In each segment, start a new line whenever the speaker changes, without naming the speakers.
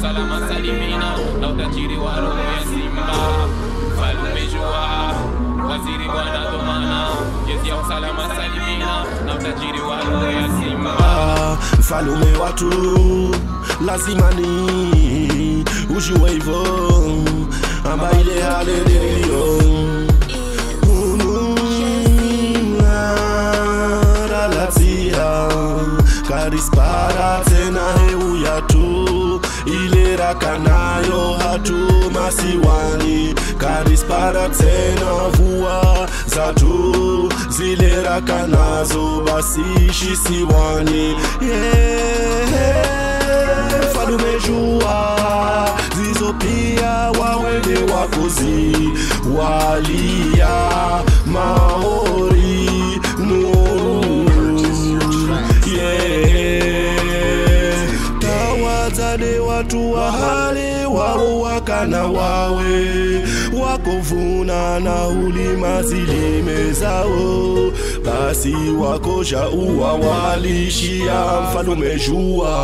usalama salimina na utajiri wa roho ya simba mfalume jua waziri bwana domana jezi ya usalama salimina na utajiri wa roho ya simba
Ah, mfalume watu lazima ni ujue hivyo amba ile hali niliyo ununaralatia karispara tena heuya tu ile rakanayo hatu masiwani karispara tena vua zatu zile rakanazo basi shisiwani yeah, falume jua zizo pia wawele wakozi walia maori mu yeah. tawazane watu wa hali wao wakana wawe wakovuna na ulima zilime zao basi wakosha uwa walishia mfalume jua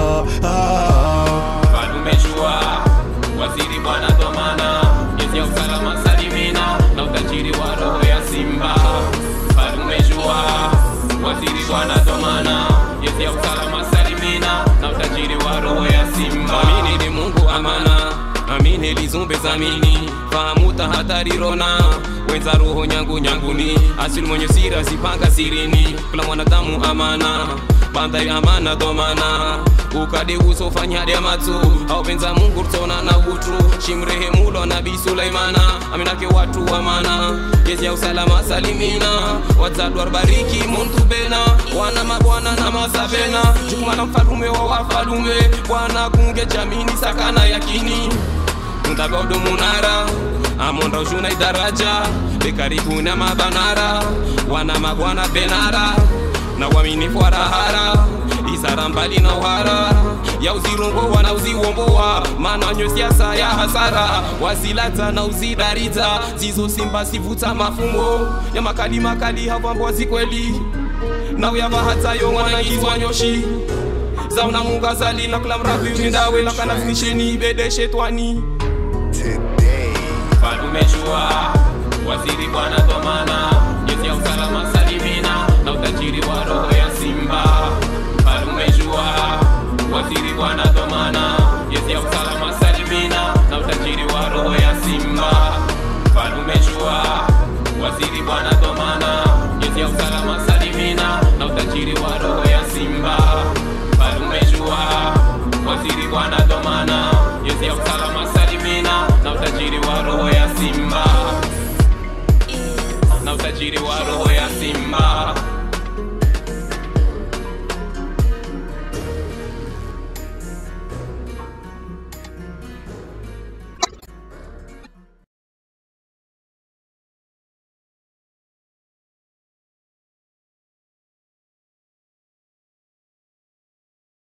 ah.
mfalume jua waziri bwana domana jezi ya usalama salimina na utajiri wa roho ya simba mfalume jua waziri bwana domana jezi ya usalama salimina na utajiri wa roho ya simba amini ni mungu amana amini lizumbe zamini fahamu tahadharirona wenza roho nyangu nyanguni asili mwenye siri asipanga sirini kula mwanadamu amana bandari amana domana ukade usofanyade matu aupenza mungu tona na utu shimrehemulo nabii sulaimana aminake watu amana jezi ya usalama salimina watadwar bariki muntu bena wana mabwana na masabena jukumana mfalume wa wafalume bwana kunge jamini sakana yakini mtagodo munara amonda ushuna idaraja bekaribu na mabanara wana mabwana benara na waminifu warahara isara mbali na uhara ya uzirungo wana uziwombowa mananyo siasa ya hasara wazilata na uzidariza zizo simba sivuta mafumbo ya makali makali havambwa zikweli na uyava hata yo wanaingizwa nyoshi zauna munga zalina kula mravi mindawe lakanazinisheni bedeshe twani falume jua waziri bwana domana jezi ya usalama salimina na utajiri wa roho